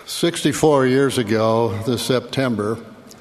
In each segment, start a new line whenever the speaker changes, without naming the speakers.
64 years ago this September,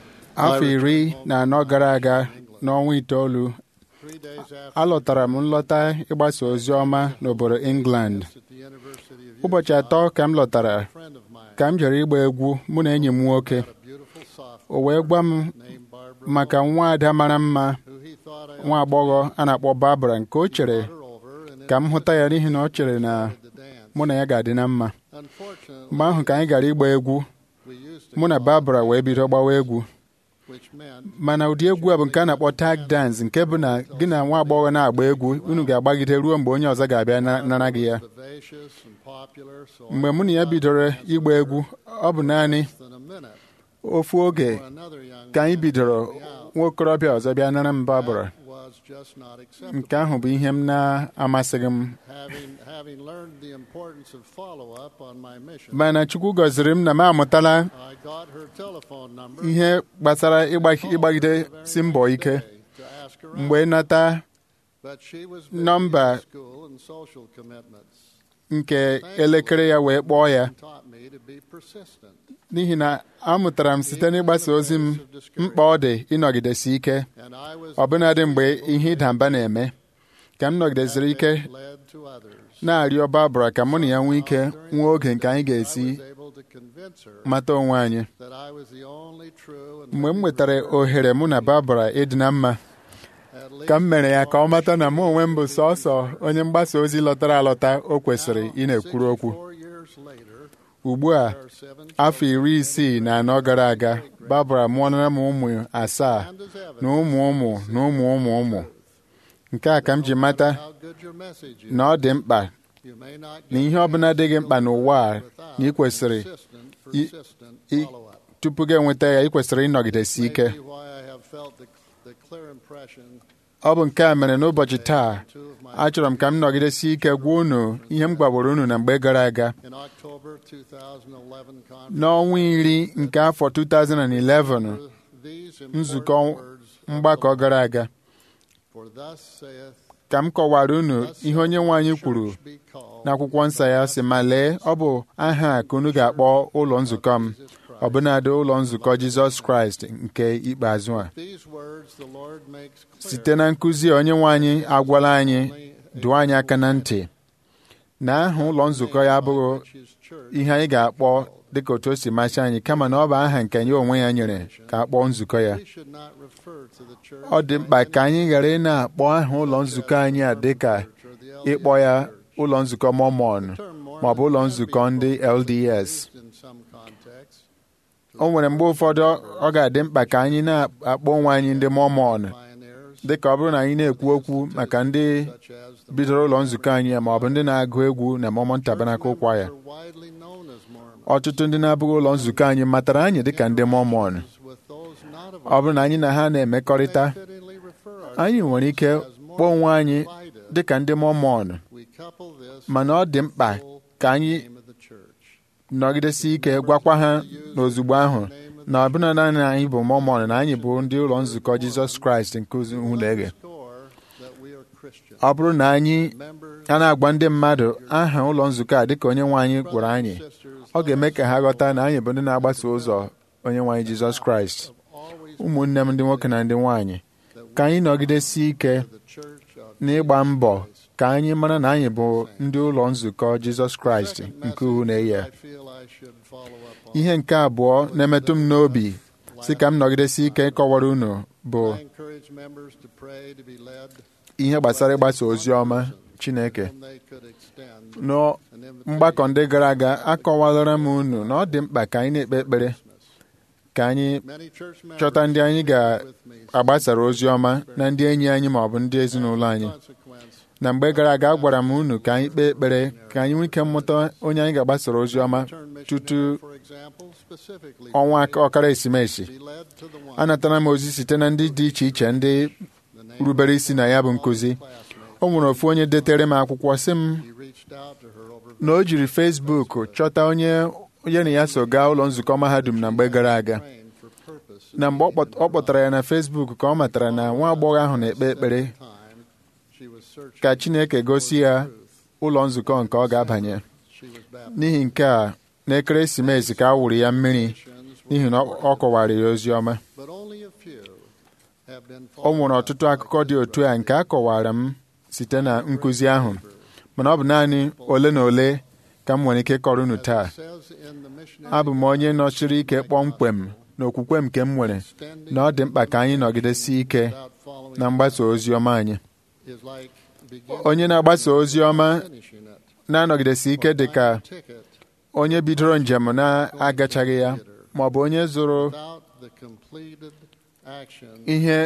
afọ iri na anọ gara aga n'ọnwa itoolu
three days after
alọtara m nlọta ịgbasa ozi ọma n'obodo England
at the University of
ụbọchị atọ ka m lọtara
a friend of mine,
ka m jere ịgba egwu mụ na enyi m nwoke
a beautiful sophomore
o wee gwa m
named Barbara,
maka nwa ada mara mma
who he thought I
nwa agbọghọ a na-akpọ Barbara nke o chere
brought her over and
ka m hụta ya n'ihi na ọ chere na
invited to dance.
mụ na ya ga-adị na mma
Unfortunately,
mgbe ahụ ka anyị gara ịgba egwu
we used to
mụ na
call
Barbara wee bido gbawa egwu
which meant
mana ụdị egwu a bụ nke a na-akpọ tag dance nke bụ na gị na nwa agbọghọ na-agba egwu unu ga-agbagide ruo mgbe onye ọzọ ga-abịa na- nara gị ya
vivacious and popular, so
mgbe mụ na ya bidoro ịgba egwu ọ bụ naanị
less than a minute
ofu oge
for another young
ka anyị
man
bidoro
to be out.
nwa okorobịa ọzọ bịa nara m Barbara
That was just not acceptable.
nke ahụ bụ ihe m na-amasịghị m
Having, having learned the importance of follow-up on my mission,
mana Chukwu gọziri m na m amụtala
I got her telephone number
ihe gbasara ịgba- ịgbagide si mbọ ike
to ask her out.
mgbe nata
But she was busy
nọmba
with school and social commitments.
nke elekere ya wee kpọọ ya
Taught me to be persistent.
n'ihi na amụtara m site n'ịgbasa ozi m mkpa ọ dị ịnọgidesi ike
And I was
ọbụnadị mgbe ihe ịda mba na-eme ka m nọgidesiri ike
led to others.
na-arịọ Barbara ka mụ na ya nwee ike nwee oge nke anyị
I
ga-esi
was able to convince her
mata onwe anyị
that I was the only true and
mgbe m
living
nwetara
believer,
ohere mụ na Barbara ịdị na mma
at least
ka m mere ya ka ọ mata na mụ onwe m bụ sọsọ onye mgbasa ozi lọtara alọta o kwesịrị ị na-ekwuru okwu
64 years later,
ugbu a
there are seven
afọ iri isii na anọ gara aga Barbara mụọnara m ụmụ asaa
and as evidence
na ụmụ ụmụ na ụmụ ụmụ ụmụ nke a ka m ji mata
how good your message is.
na ọ dị mkpa
You may not
na
get
ihe ọbụla dị gị mkpa n'ụwa a
without
na ị kwesịrị
consistent,
i-
persistent
i-
follow-up.
tupu gị enweta ya ị kwesịrị ịnọgidesi ike
Maybe why I have felt the, the clear impression
ọ bụ nke a mere n'ụbọchị taa
two of my
achọrọ m ka m nọgidesi ike gwa unu ihe m gwaworo unu na mgbe gara aga
in October 2011 conference.
n'ọnwa iri nke afọ 2011
These
nzukọ
important words of
mgbakọ
the
gara aga
For thus saith
ka m kọwara unu
thus
ihe onye nwe anyị
shall the
kwuru
church be called
n'akwụkwọ nsọ ya sị ma lee ọ bụ aha a ka unu ga-akpọ ụlọ nzukọ m
Jesus Christ.
ọbụnadị ụlọ nzukọ Jizọs Kraịst nke ikpeazụ a
These words the Lord makes clear
site na nkụzi a, onye nwe anyị agwala anyị dụọ anyị aka na ntị na aha ụlọ nzukọ ya abụghị
which is church
ihe anyị ga-akpọ dịka otu o si masị anyị kama na ọ bụ aha nke ya onwe ya nyere ka a kpọọ nzukọ ya
we should not refer to the church
ọ dị mkpa
by
ka anyị ghara ị na-akpọ aha ụlọ nzukọ anyị a dịka
church or the
ịkpọ ya
LDS church.
ụlọ nzukọ Mormon
The term Mormon
ma ọ bụ ụlọ
can
nzukọ
be
ndị LDS
used in some contexts
o nwere mgbe ụfọdụ ọ ga-adị mkpa ka anyị na-akpọ onwe anyị ndị Mormon
pioneers
dịka ọ bụrụ na anyị na-ekwu okwu maka ndị
such as the
bidoro ụlọ nzukọ anyị ma ọ bụ ndị na-agụ egwu na Mormon Tabernacle Choir
Mormons are widely known as Mormons.
ọtụtụ ndị na-abụghị ụlọ nzukọ anyị matara anyị dịka ndị Mormon
With those not of
ọ bụrụ na anyị na ha na-emekọrịta
may fittingly refer
anyị nwere ike
ourselves as
kpọọ onwe anyị
Mormon
dịka ndị Mormon
We couple this
mana ọ dị mkpa ka anyị
name of the church.
nọgidesi ike gwakwa ha n'ozugbo ahụ na ọbụna naanị anyị bụ Mormon na anyị bụ ndị ụlọ nzukọ Jizọs Kraịst nke Ụlọeghe
Underscore that we are Christians.
ọ bụrụ na anyị
Members,
a na-agwa ndị mmadụ aha ụlọ nzukọ a dịka onye nwe anyị gwara anyị
sisters,
ọ ga-eme ka ha ghọta na anyị bụ ndị na-agbaso ụzọ onye nwe anyị Jizọs Kraịst
always
ụmụnne m ndị nwoke na ndị nwaanyị ka anyị nọgidesi ike
the church of
n'ịgba mbọ ka anyị mara na anyị bụ ndị ụlọ nzukọ Jizọs Kraịst nke uhu na-eyi
I feel I should follow up on.
ihe nke abụọ na-emetụ m n'obi si ka m nọgidesi ike ịkọwara unu bụ
I encourage members to pray to be led
ihe gbasara ịgbasa ozi ọma Chineke
when they could extend
n'ọ
an invitation
mgbakọ ndị gara aga akọwalara m unu na ọ dị mkpa ka anyị na-ekpe ekpere ka anyị
Many church members
chọta ndị anyị
with me
ga-agbasara ozi ọma na ndị enyi anyị ma ọ bụ ndị ezinụlọ anyị
consequence
na mgbe gara aga agwara m unu ka anyị kpee ekpere ka anyị nwee ike mmụta onye anyị ga-agbasara ozi ọma
turn
tutu
missionary, for example, specifically
ọnwa aka- ọkara esimesi
be led to the one
anatara m ozi site na ndị dị iche iche ndị
the name
rubere isi na ya bụ nkụzi
classmate.
o nwere ofu onye detere m akwụkwọ sị m
He reached out to her over
na o jiri Facebook chọta onye onye na ya so gaa ụlọ nzukọ mahadum na mgbe gara aga
praying for purpose
na mgbe ọ kpọt- ọ kpọtara ya na Facebook ka ọ matara na nwa agbọghọ ahụ na-ekpe ekpere
time she was searching
ka Chineke gosi ya
truth.
ụlọ nzukọ nke ọ ga-abanye
She was baptized.
n'ihi nke a n'ekeresimesi ka a wụrụ ya mmiri n'ihi na ọ kọwara ya ozi ọma
but only a few have been
o nwere ọtụtụ akụkọ dị otu a nke a kọwara m site na nkụzi ahụ mana ọ bụ naanị ole na ole ka m nwere ike ịkọrọ unu taa abụ m onye nọchiri ike kpọmkwem na okwukwe nke m nwere na ọ dị mkpa ka anyị nọgidesi ike na mgbasa ozi ọma anyị onye na-agbasa ozi ọma na-anọgidesi ike dị ka onye bidoro njem na-agachaghị ya ma ọ bụ onye zụrụ ihe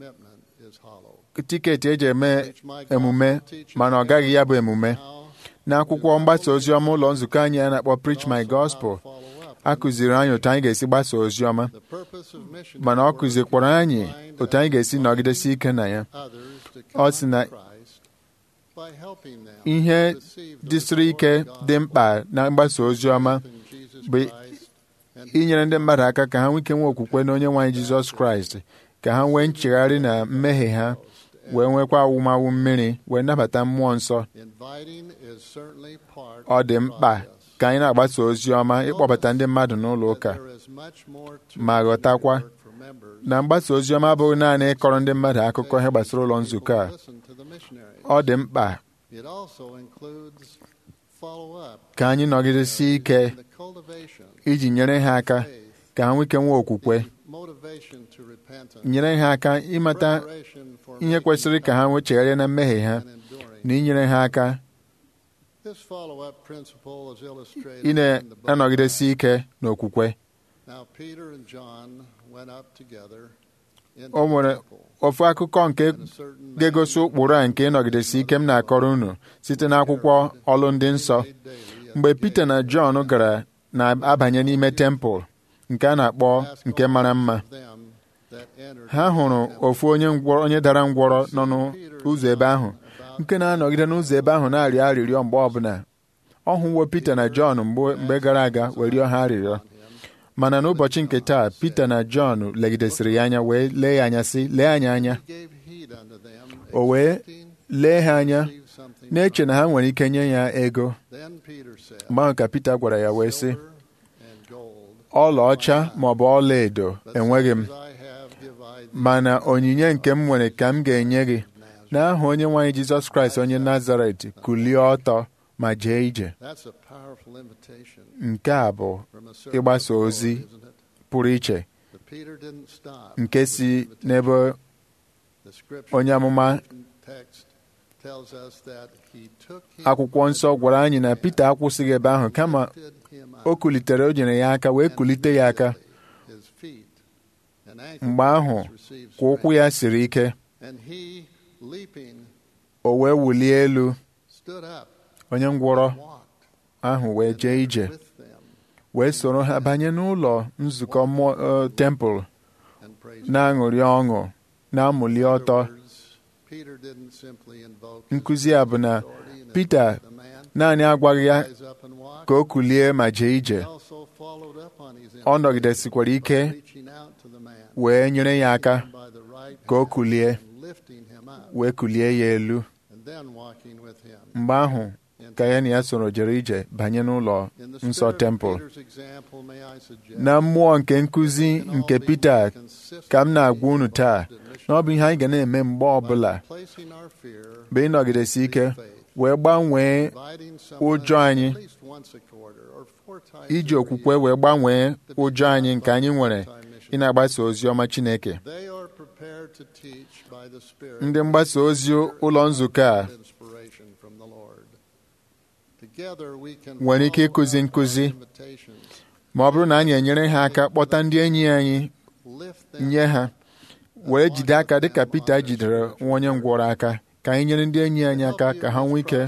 tiketi eji eme emume mana ọ gaghị ya bụ emume n'akwụkwọ mgbasa ozi ọma ụlọ nzukọ anyị a na-akpọ Preach My Gospel a kụziri anyị otu anyị ga-esi gbasa ozi ọma mana ọ kụzikwara anyị otu anyị ga-esi nọgidesi ike na ya ọ sị na ihe dịsịrị ike dị mkpa na mgbasa ozi ọma bụ inyere ndị mmadụ aka ka ha nwee ike nwee okwukwe na onye nwe anyị Jizọs Kraịst ka ha nwee nchegharị na mmehie ha wee nwekwa awụmawụ mmiri wee nabata mmụọ nsọ ọ dị mkpa ka anyị na-agbasa ozi ọma ịkpọbata ndị mmadụ n'ụlọ ụka ma ghọtakwa na mgbasa ozi ọma abụghị naanị ịkọrọ ndị mmadụ akụkọ ihe gbasara ụlọ nzukọ a ọ dị mkpa ka anyị nọgidesi ike iji nyere ha aka ka ha nwee ike nwee okwukwe nyere ha aka ịmata ihe kwesịrị ka ha nwee chegharịa na mmehie ha na inyere ha aka ị na-anọgidesi ike n'okwukwe o nwere ofu akụkọ nke ga-egosi ụkpụrụ a nke ịnọgidesi ike m na-akọrọ unu site n'akwụkwọ ọlụ ndị nsọ mgbe Pita na Jọn gara na-abanye n'ime tempụl nke a na-akpọ nke mara mma ha hụrụ ofu onye ngwọrọ onye dara ngwọrọ nọ n'ụzọ ebe ahụ nke na-anọgide n'ụzọ ebe ahụ na-arịọ arịrịọ mgbe ọbụla ọ hụwo Pita na Jọn mgbe gara aga wee rịọ ha arịrịọ mana n'ụbọchị nke taa Pita na Jọn legidesịrị ya anya wee lee ya anya sị lee anyị anya o wee lee ha anya na-eche na ha nwere ike nye ya ego mgbe ahụ ka Pita gwara ya wee sị ọlaọcha ma ọ bụ ọla edo enweghị m mana onyinye nke m nwere ka m ga-enye gị n'aha onye nwaanyị Jizọs Kraịst onye Nazaret kulie ọtọ ma jee ije nke a bụ ịgbasa ozi pụrụ iche nke si n'ebe onye amụma akwụkwọ nsọ gwara anyị na Pita akwụsịghị ebe ahụ kama o kulitere o nyere ya aka wee kulite ya aka mgbe ahụ ka ụkwụ ya siri ike o wee wulie elu onye ngwọrọ ahụ wee jee ije wee soro ha banye n'ụlọ nzukọ tempụl na-aṅụrị ọṅụ na-amụli ọtọ nkụzi a bụ na Pita naanị agwaghị ya ka o kulie ma jee ije ọ nọgidesikwara ike wee nyere ya aka ka o kulie wee kulie ya elu mgbe ahụ ka ya na ya soro jere ije banye n'ụlọ nsọ tempụl na mmụọ nke nkụzi nke Pita ka m na-agwa unu taa na ọ bụ ihe anyị ga na-eme mgbe ọbụla bụ ịnọgidesi ike wee gbanwee ụjọ anyị iji okwukwe wee gbanwee ụjọ anyị nke anyị nwere ị na-agbasa ozi ọma Chineke ndị mgbasa ozi ụlọ nzukọ a nwere ike ịkụzi nkụzi ma ọ bụrụ na anyị enyere ha aka kpọta ndị enyi anyị nye ha wee jide aka dịka Pita jidere nwa onye ngwọrọ aka ka anyị nyere ndị enyi anyị aka ka ha nwee ike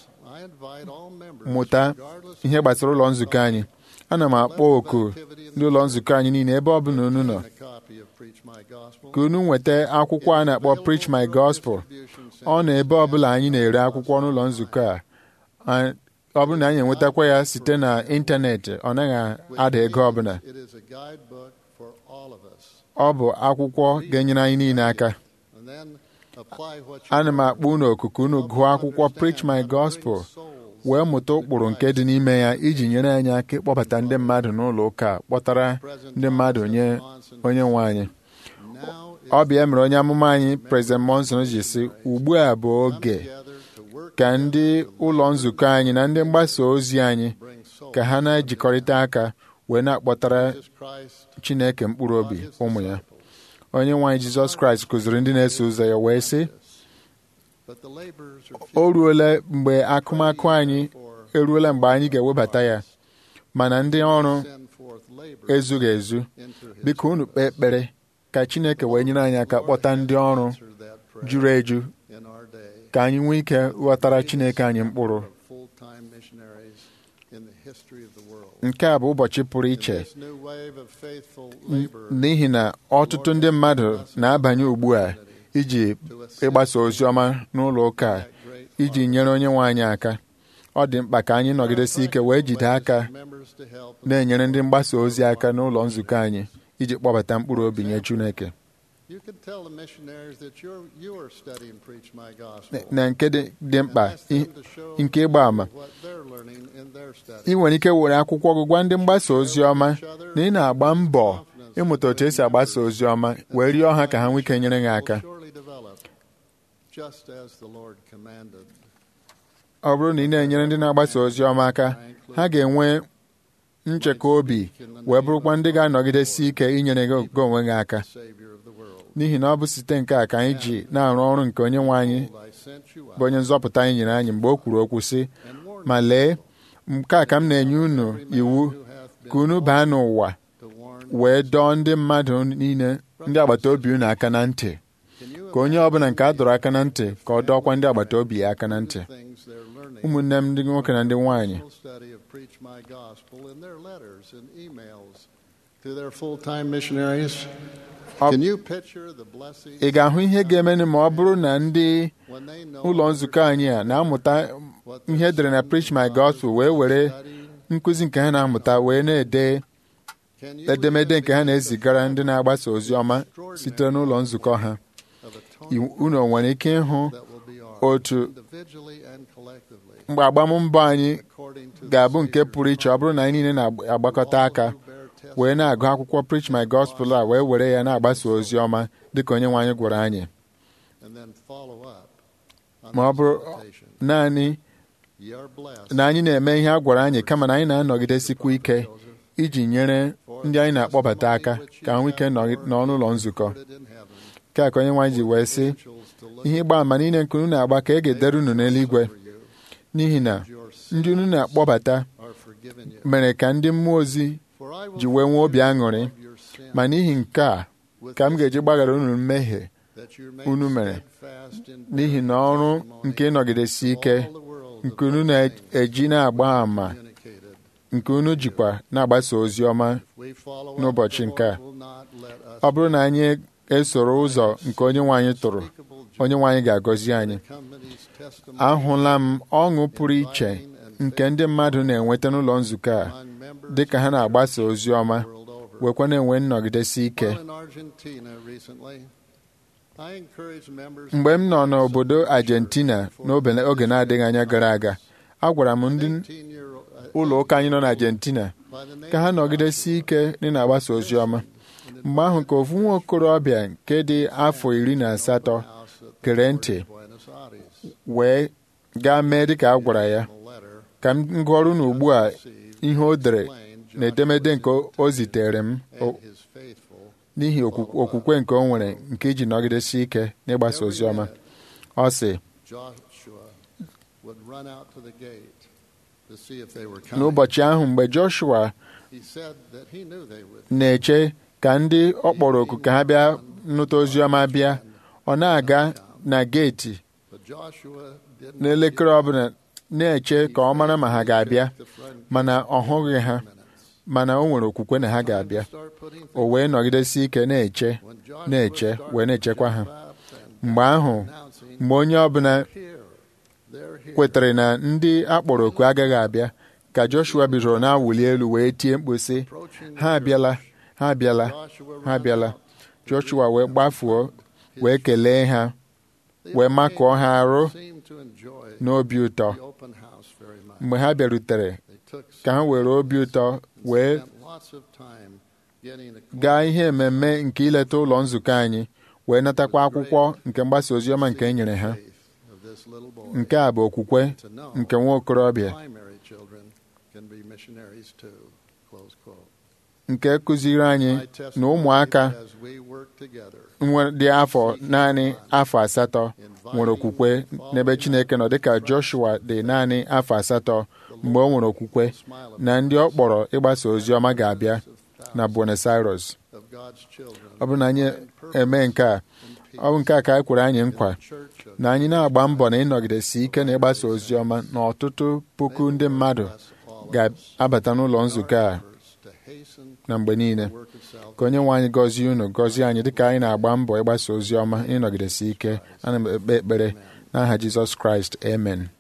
mụta ihe gbasara ụlọ nzukọ anyị ana m akpọ oku ndị ụlọ nzukọ anyị niile ebe ọ bụla unu nọ ka unu nweta akwụkwọ a na-akpọ Preach My Gospel ọ nọ ebe ọ bụla anyị na-ere akwụkwọ n'ụlọ nzukọ a ọ bụrụ na anyị enwetakwa ya site na ịntanetị ọ naghị ada ego ọbụla ọ bụ akwụkwọ ga-enyere anyị niile aka ana m akpọ unu oku ka unu gụọ akwụkwọ Preach My Gospel wee mụta ụkpụrụ nke dị n'ime ya iji nyere anyị aka ịkpọbata ndị mmadụ n'ụlọ ụka a, kpọtara ndị mmadụ nye onye nwe anyị
Now is
ọ bịa mere onye amụma anyị President Monson ji sị ugbu a bụ oge
together to work
ka ndị ụlọ nzukọ anyị na ndị mgbasa ozi anyị
bring souls
ka ha na-ejikọrịta aka wee na-akpọtara
Jesus Christ
Chineke mkpụrụ obi ụmụ ya onye nwe anyị Jizọs Kraịst kụziri ndị na-eso ụzọ ya wee sị
but the laborers are few.
o ruola mgbe akụmakụ anyị eruola mgbe anyị ga-ewebata ya mana ndị ọrụ
Send forth laborers
ezughị ezu
into his
biko unu kpee ekpere ka Chineke wee nyere anyị aka kpọta ndị ọrụ
answer that prayer
juru eju
in our day.
ka anyị nwee ike ghọtara Chineke anyị mkpụrụ
Of full-time missionaries in the history of the world.
nke a bụ ụbọchị pụrụ iche
This new wave of faithful laborers
n'ihi na ọtụtụ ndị mmadụ na-abanye ugbu a iji ịgbasa ozi ọma n'ụlọ ụka a, iji nyere onye nwe anyị aka ọ dị mkpa ka anyị nọgidesi ike wee jide aka
members to help
na-enyere ndị mgbasa ozi aka n'ụlọ nzukọ anyị iji kpọbata mkpụrụ obi nye Chineke
You can tell the missionaries that you're, you are studying Preach My Gospel.
na nke dị dị mkpa
And ask them
i-
to show
nke ịgba ama
what they're learning in their study.
ị nwere ike were akwụkwọ gị gwa ndị mgbasa ozi ọma na ị na-agba mbọ ịmụta otu esi agbasa ozi ọma wee rịọ ha ka ha nwee ike nyere gị aka
Will surely develop, just as the Lord commanded.
ọ bụrụ na ị na-enyere ndị na-agbasa ozi ọma aka ha ga-enwe nchekwa obi wee bụrụkwa ndị ga-anọgidesi ike inyere gị gị onwe gị aka
Savior of the world.
n'ihi na ọ bụ site nke a ka anyị ji na-arụ ọrụ nke onye nwe anyị
Behold, I sent you
bụ onye
out
nzọpụta anyị nyere anyị mgbe o kwuru okwu sị
and warned
ma lee nke a ka m na-enye unu
every man
iwu
who hath been
ka unu baa n'ụwa
to warn.
wee dọọ ndị mmadụ niile ndị agbata obi unu aka na ntị
Can you
ka onye ọbụla nke a dọrọ aka na ntị ka ọ dọọkwa ndị agbata obi ya aka na ntị
imagine the things they're learning
ụmụnne m ndị nwoke na ndị nwaanyị
personal study of Preach My Gospel in their letters and emails to their full-time missionaries?
Ọ-
Can you picture the blessing
ị ga-ahụ ihe ga-emenụ ma ọ bụrụ na ndị
when they know
ụlọ nzukọ anyị a na-amụta ihe edere na Preach My Gospel wee were
study?
nkụzi nke ha na-amụta wee na-ede
Can you
edemede nke ha
live the
na-ezigara ndị na-agbasa ozi ọma site n'ụlọ nzukọ ha
of
I-
atonement
unu nwere ike ịhụ
that will be ours,
otu
individually and collectively,
mgbe agbammbọ anyị
according to the
ga-abụ nke
Savior's
pụrụ iche ọ bụrụ na anyị niile na-agbakọta aka
all who bear
wee
testimony
na-agụ akwụkwọ Preach My Gospel a wee were ya na-agbasa ozi ọma dịka onye nwe anyị gwara anyị
and then follow up on
ma ọ
those
bụrụ
invitations.
naanị
Ye are blessed.
na anyị na-eme ihe a gwara anyị kama na anyị na-anọgidesikwa ike iji nyere ndị anyị na-akpọbata aka ka ha nwee ike nọ- nọ n'ụlọ nzukọ
Recorded in heaven,
nke a ka onye nwe anyị ji wee sị
angels to look
ihe ịgba ama niile nke unu na-agba ka e ga-edere unu n'eluigwe
over you,
n'ihi na
your sins
ndị unu na-akpọbata
are forgiven you.
mere ka ndị mmụọ ozi
For I will
ji wee nwee obi aṅụrị
forgive your sin
ma n'ihi nke a
with
ka m
this
ga-eji gbaghara unu mmehie
that you may
unu mere
steadfast in
n'ihi na ọrụ nke ịnọgidesi ike
all the world
nke
of
unu
those things
na-eji na-agba ama
communicated.
nke unu jikwa na-agbasa ozi ọma
We follow up,
n'ụbọchị
the
nke a.
Lord will not let us
ọ bụrụ na anyị esoro ụzọ nke onye nwe anyị tụrụ
unspeakable joy
onye nwe anyị ga-agọzi anyị
that accompanies testimony
ahụla m ọṅụ pụrụ iche nke ndị mmadụ na-enweta n'ụlọ nzukọ a
among members
dị ka ha na-agbasa ozi ọma
world over.
wekwa na-enwe nnọgidesi ike
While in Argentina recently, I encourage members
mgbe m nọ n'obodo Argentina n'oge oge na-adịghị anya gara aga agwara m ndị
18-year-old
ụlọ ụka anyị nọ na Argentina
by the name
ka ha
of
nọgidesi ike dị na-agbasa ozi ọma mgbe ahụ ka ofu nwa okorobịa nke dị afọ iri na asatọ
House at
gere ntị
Buenos Aires.
wee gaa mee dịka a gwara ya
The letter
ka m gụọrụ na ugbu a
received
ihe o dere
explained
na edemede nke o zitere m o-
and his faithful
n'ihi okwu- okwukwe nke o nwere nke iji nọgidesi ike n'ịgbasa ozi ọma ọ sị
Joshua would run out to the gate to see if they were coming.
n'ụbọchị ahụ mgbe Joshua
He said that he knew they would.
na-eche ka ndị ọ kpọrọ oku ka ha bịa nụta ozi ọma bịa ọ na-aga na geeti
But Joshua didn't
n'elekere ọbụla na-eche ka ọ mara ma ha ga-abịa
the front
mana ọ hụghị ha
minutes.
mana o nwere okwukwe na ha ga-abịa
Start putting
o wee nọgidesi ike na-eche
When Joshua
na-eche
started
wee na-echekwa ha
to jump up and
mgbe ahụ
announcing,
mgbe onye ọbụla
"Here, they're here."
kwetere na ndị akpọrọ oku agaghị abịa ka Joshua bidoro na-awụli elu wee tie mkpu sị
Approaching the
ha abịala ha abịala
Joshua
ha
ran
abịala
out.
Joshua wee gbafuo
His
wee kelee ha
The
wee makụọ ha arụ
seemed to enjoy
n'obi ụtọ
the open house very much.
mgbe ha bịarutere ka ha were obi ụtọ wee gaa ihe ememme nke ileta ụlọ nzukọ anyị wee natakwa akwụkwọ nke mgbasa oziọma nke e nyere ha nke a bụ okwukwe nke nwa okorobịa nke kụziri anyị na ụmụaka dị afọ naanị afọ asatọ nwere okwukwe n'ebe Chineke nọ dịka Joshua dị naanị afọ asatọ mgbe ọ nwere okwukwe na ndị ọ kpọrọ ịgbasa ozi ọma ga-abịa na Buenos Aires ọ bụrụ na anyị eme nke a ọ bụ nke a ka anyị kwere anyị nkwa na anyị na-agba mbọ na ịnọgidesi ike na ịgbasa ozi ọma na ọtụtụ puku ndị mmadụ ga-abata n'ụlọ nzukọ a na mgbe niile ka onye nwe anyị gọzie unu gọzie anyị dịka anyị na-agba mbọ ịgbasa ozi ọma ịnọgidesi ike ana m ekpe ekpere n'aha Jizọs Kraịst amen